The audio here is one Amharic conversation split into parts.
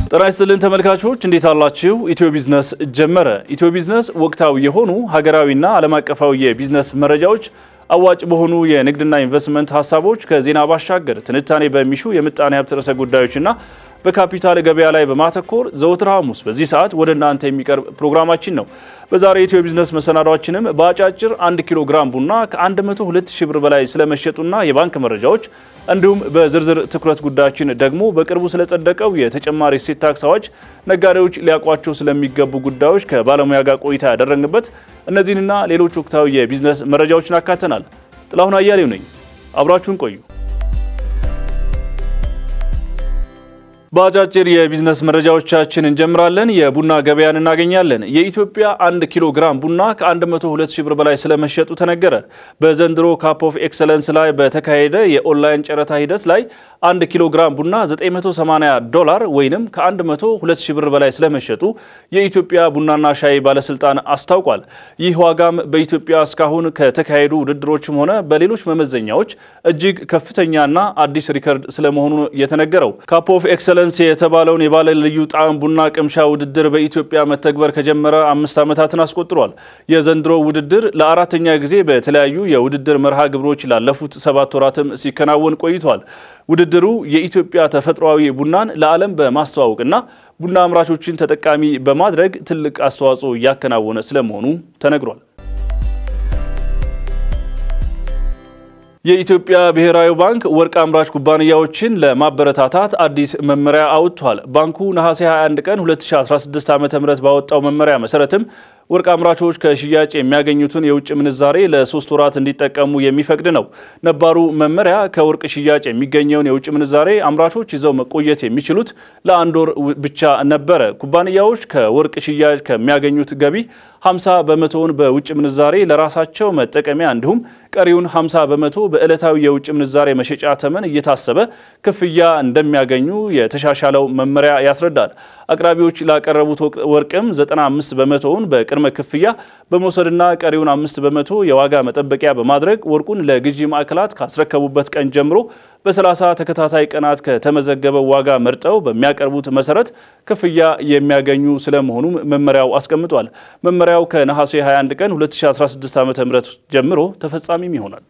ጤና ይስጥልን ተመልካቾች እንዴት አላችሁ? ኢትዮ ቢዝነስ ጀመረ። ኢትዮ ቢዝነስ ወቅታዊ የሆኑ ሀገራዊና ዓለም አቀፋዊ የቢዝነስ መረጃዎች፣ አዋጭ በሆኑ የንግድና ኢንቨስትመንት ሀሳቦች ከዜና ባሻገር ትንታኔ በሚሹ የምጣኔ ሀብት ርዕሰ ጉዳዮችና በካፒታል ገበያ ላይ በማተኮር ዘወትር ሐሙስ በዚህ ሰዓት ወደ እናንተ የሚቀርብ ፕሮግራማችን ነው። በዛሬ የኢትዮ ቢዝነስ መሰናዷችንም በአጫጭር 1 ኪሎ ግራም ቡና ከ102 ሺህ ብር በላይ ስለመሸጡና የባንክ መረጃዎች እንዲሁም በዝርዝር ትኩረት ጉዳያችን ደግሞ በቅርቡ ስለጸደቀው የተጨማሪ እሴት ታክስ አዋጅ ነጋዴዎች ሊያውቋቸው ስለሚገቡ ጉዳዮች ከባለሙያ ጋር ቆይታ ያደረግንበት እነዚህንና ሌሎች ወቅታዊ የቢዝነስ መረጃዎችን አካተናል። ጥላሁን አያሌው ነኝ። አብራችሁን ቆዩ። በአጫጭር የቢዝነስ መረጃዎቻችን እንጀምራለን። የቡና ገበያን እናገኛለን። የኢትዮጵያ 1 ኪሎ ግራም ቡና ከ102 ሺህ ብር በላይ ስለመሸጡ ተነገረ። በዘንድሮ ካፕ ኦፍ ኤክሰለንስ ላይ በተካሄደ የኦንላይን ጨረታ ሂደት ላይ 1 ኪሎ ግራም ቡና 980 ዶላር ወይም ከ102 ሺህ ብር በላይ ስለመሸጡ የኢትዮጵያ ቡናና ሻይ ባለስልጣን አስታውቋል። ይህ ዋጋም በኢትዮጵያ እስካሁን ከተካሄዱ ውድድሮችም ሆነ በሌሎች መመዘኛዎች እጅግ ከፍተኛና አዲስ ሪከርድ ስለመሆኑ የተነገረው ካፕ ኦፍ ኤክሰለንስ የተባለውን የባለ ልዩ ጣዕም ቡና ቅምሻ ውድድር በኢትዮጵያ መተግበር ከጀመረ አምስት ዓመታትን አስቆጥሯል። የዘንድሮ ውድድር ለአራተኛ ጊዜ በተለያዩ የውድድር መርሃ ግብሮች ላለፉት ሰባት ወራትም ሲከናወን ቆይቷል። ውድድሩ የኢትዮጵያ ተፈጥሯዊ ቡናን ለዓለም በማስተዋወቅና ቡና አምራቾችን ተጠቃሚ በማድረግ ትልቅ አስተዋጽኦ እያከናወነ ስለመሆኑ ተነግሯል። የኢትዮጵያ ብሔራዊ ባንክ ወርቅ አምራች ኩባንያዎችን ለማበረታታት አዲስ መመሪያ አውጥቷል። ባንኩ ነሐሴ 21 ቀን 2016 ዓ.ም ባወጣው መመሪያ መሰረትም ወርቅ አምራቾች ከሽያጭ የሚያገኙትን የውጭ ምንዛሬ ለሶስት ወራት እንዲጠቀሙ የሚፈቅድ ነው። ነባሩ መመሪያ ከወርቅ ሽያጭ የሚገኘውን የውጭ ምንዛሬ አምራቾች ይዘው መቆየት የሚችሉት ለአንድ ወር ብቻ ነበረ። ኩባንያዎች ከወርቅ ሽያጭ ከሚያገኙት ገቢ 50 በመቶውን በውጭ ምንዛሬ ለራሳቸው መጠቀሚያ እንዲሁም ቀሪውን 50 በመቶ በዕለታዊ የውጭ ምንዛሬ መሸጫ ተመን እየታሰበ ክፍያ እንደሚያገኙ የተሻሻለው መመሪያ ያስረዳል። አቅራቢዎች ላቀረቡት ወርቅም 95 በመቶውን በቅድመ ክፍያ በመውሰድና ቀሪውን አምስት በመቶ የዋጋ መጠበቂያ በማድረግ ወርቁን ለግዢ ማዕከላት ካስረከቡበት ቀን ጀምሮ በ30 ተከታታይ ቀናት ከተመዘገበው ዋጋ መርጠው በሚያቀርቡት መሰረት ክፍያ የሚያገኙ ስለመሆኑም መመሪያው አስቀምጧል። መመሪያው ከነሐሴ 21 ቀን 2016 ዓ.ም ጀምሮ ተፈጻሚም ይሆናል።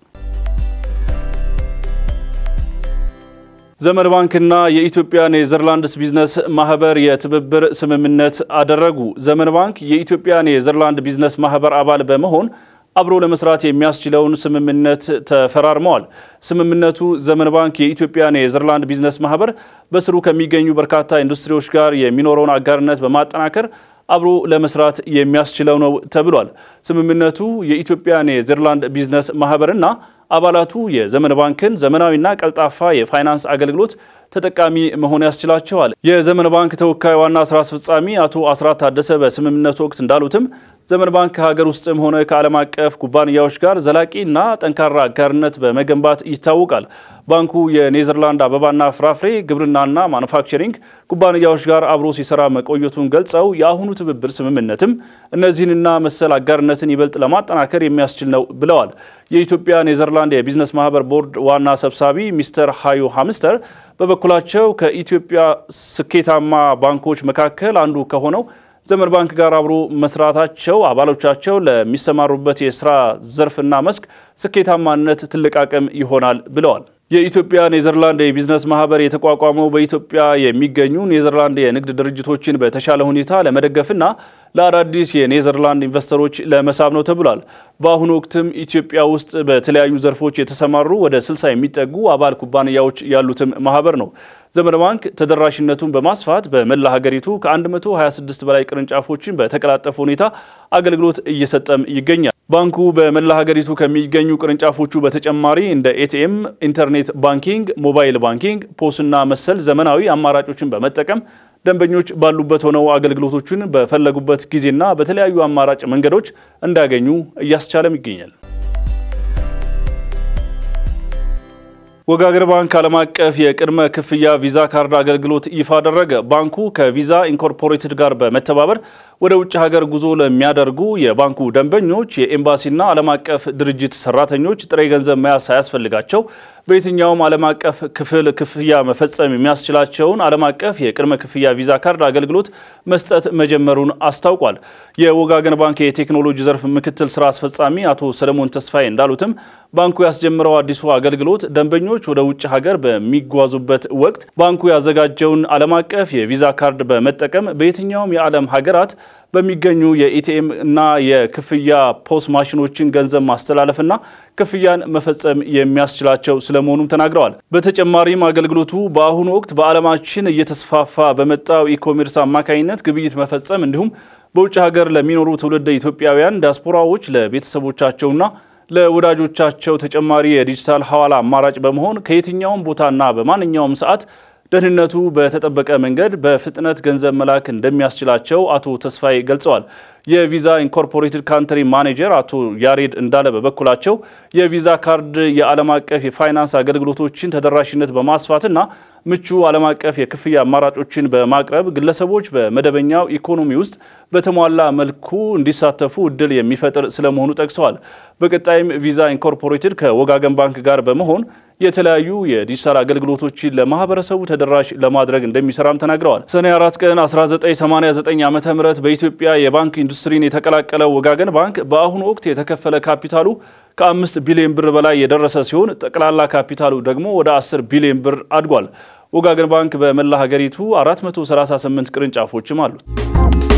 ዘመን ባንክና የኢትዮጵያ ኔዘርላንድስ ቢዝነስ ማህበር የትብብር ስምምነት አደረጉ። ዘመን ባንክ የኢትዮጵያ ኔዘርላንድ ቢዝነስ ማህበር አባል በመሆን አብሮ ለመስራት የሚያስችለውን ስምምነት ተፈራርመዋል። ስምምነቱ ዘመን ባንክ የኢትዮጵያ ኔዘርላንድ ቢዝነስ ማህበር በስሩ ከሚገኙ በርካታ ኢንዱስትሪዎች ጋር የሚኖረውን አጋርነት በማጠናከር አብሮ ለመስራት የሚያስችለው ነው ተብሏል። ስምምነቱ የኢትዮጵያ ኔዘርላንድ ቢዝነስ ማህበርና አባላቱ የዘመን ባንክን ዘመናዊና ቀልጣፋ የፋይናንስ አገልግሎት ተጠቃሚ መሆን ያስችላቸዋል። የዘመን ባንክ ተወካይ ዋና ስራ አስፈጻሚ አቶ አስራት ታደሰ በስምምነቱ ወቅት እንዳሉትም ዘመን ባንክ ከሀገር ውስጥም ሆነ ከዓለም አቀፍ ኩባንያዎች ጋር ዘላቂና ጠንካራ አጋርነት በመገንባት ይታወቃል። ባንኩ የኔዘርላንድ አበባና ፍራፍሬ ግብርናና ማኑፋክቸሪንግ ኩባንያዎች ጋር አብሮ ሲሰራ መቆየቱን ገልጸው የአሁኑ ትብብር ስምምነትም እነዚህንና መሰል አጋርነትን ይበልጥ ለማጠናከር የሚያስችል ነው ብለዋል። የኢትዮጵያ ኔዘርላንድ የቢዝነስ ማህበር ቦርድ ዋና ሰብሳቢ ሚስተር ሃዩ ሃምስተር በበኩላቸው ከኢትዮጵያ ስኬታማ ባንኮች መካከል አንዱ ከሆነው ዘመን ባንክ ጋር አብሮ መስራታቸው አባሎቻቸው ለሚሰማሩበት የስራ ዘርፍና መስክ ስኬታማነት ትልቅ አቅም ይሆናል ብለዋል። የኢትዮጵያ ኔዘርላንድ የቢዝነስ ማህበር የተቋቋመው በኢትዮጵያ የሚገኙ ኔዘርላንድ የንግድ ድርጅቶችን በተሻለ ሁኔታ ለመደገፍና ለአዳዲስ የኔዘርላንድ ኢንቨስተሮች ለመሳብ ነው ተብሏል። በአሁኑ ወቅትም ኢትዮጵያ ውስጥ በተለያዩ ዘርፎች የተሰማሩ ወደ 60 የሚጠጉ አባል ኩባንያዎች ያሉትም ማህበር ነው። ዘመን ባንክ ተደራሽነቱን በማስፋት በመላ ሀገሪቱ ከ126 በላይ ቅርንጫፎችን በተቀላጠፈ ሁኔታ አገልግሎት እየሰጠም ይገኛል። ባንኩ በመላ ሀገሪቱ ከሚገኙ ቅርንጫፎቹ በተጨማሪ እንደ ኤቲኤም፣ ኢንተርኔት ባንኪንግ፣ ሞባይል ባንኪንግ፣ ፖስና መሰል ዘመናዊ አማራጮችን በመጠቀም ደንበኞች ባሉበት ሆነው አገልግሎቶቹን በፈለጉበት ጊዜና በተለያዩ አማራጭ መንገዶች እንዲያገኙ እያስቻለም ይገኛል። ወጋገን ባንክ ዓለም አቀፍ የቅድመ ክፍያ ቪዛ ካርድ አገልግሎት ይፋ አደረገ። ባንኩ ከቪዛ ኢንኮርፖሬትድ ጋር በመተባበር ወደ ውጭ ሀገር ጉዞ ለሚያደርጉ የባንኩ ደንበኞች የኤምባሲና ዓለም አቀፍ ድርጅት ሰራተኞች ጥሬ ገንዘብ መያዝ ሳያስፈልጋቸው በየትኛውም ዓለም አቀፍ ክፍል ክፍያ መፈጸም የሚያስችላቸውን ዓለም አቀፍ የቅድመ ክፍያ ቪዛ ካርድ አገልግሎት መስጠት መጀመሩን አስታውቋል። የወጋገን ባንክ የቴክኖሎጂ ዘርፍ ምክትል ስራ አስፈጻሚ አቶ ሰለሞን ተስፋዬ እንዳሉትም ባንኩ ያስጀምረው አዲሱ አገልግሎት ደንበኞች ወደ ውጭ ሀገር በሚጓዙበት ወቅት ባንኩ ያዘጋጀውን ዓለም አቀፍ የቪዛ ካርድ በመጠቀም በየትኛውም የዓለም ሀገራት በሚገኙ የኢቲኤም እና የክፍያ ፖስ ማሽኖችን ገንዘብ ማስተላለፍና ክፍያን መፈጸም የሚያስችላቸው ስለመሆኑም ተናግረዋል። በተጨማሪም አገልግሎቱ በአሁኑ ወቅት በዓለማችን እየተስፋፋ በመጣው ኢኮሜርስ አማካኝነት ግብይት መፈጸም እንዲሁም በውጭ ሀገር ለሚኖሩ ትውልደ ኢትዮጵያውያን ዲያስፖራዎች ለቤተሰቦቻቸውና ለወዳጆቻቸው ተጨማሪ የዲጂታል ሐዋላ አማራጭ በመሆን ከየትኛውም ቦታና በማንኛውም ሰዓት ደህንነቱ በተጠበቀ መንገድ በፍጥነት ገንዘብ መላክ እንደሚያስችላቸው አቶ ተስፋዬ ገልጸዋል። የቪዛ ኢንኮርፖሬትድ ካንትሪ ማኔጀር አቶ ያሬድ እንዳለ በበኩላቸው የቪዛ ካርድ የዓለም አቀፍ የፋይናንስ አገልግሎቶችን ተደራሽነት በማስፋትና ምቹ ዓለም አቀፍ የክፍያ አማራጮችን በማቅረብ ግለሰቦች በመደበኛው ኢኮኖሚ ውስጥ በተሟላ መልኩ እንዲሳተፉ እድል የሚፈጥር ስለመሆኑ ጠቅሰዋል። በቀጣይም ቪዛ ኢንኮርፖሬትድ ከወጋገን ባንክ ጋር በመሆን የተለያዩ የዲጂታል አገልግሎቶችን ለማህበረሰቡ ተደራሽ ለማድረግ እንደሚሰራም ተናግረዋል። ሰኔ 4 ቀን 1989 ዓ ም በኢትዮጵያ የባንክ ኢንዱስትሪን የተቀላቀለው ወጋገን ባንክ በአሁኑ ወቅት የተከፈለ ካፒታሉ ከአምስት ቢሊዮን ብር በላይ የደረሰ ሲሆን ጠቅላላ ካፒታሉ ደግሞ ወደ 10 ቢሊዮን ብር አድጓል። ወጋገን ባንክ በመላ ሀገሪቱ 438 ቅርንጫፎችም አሉት።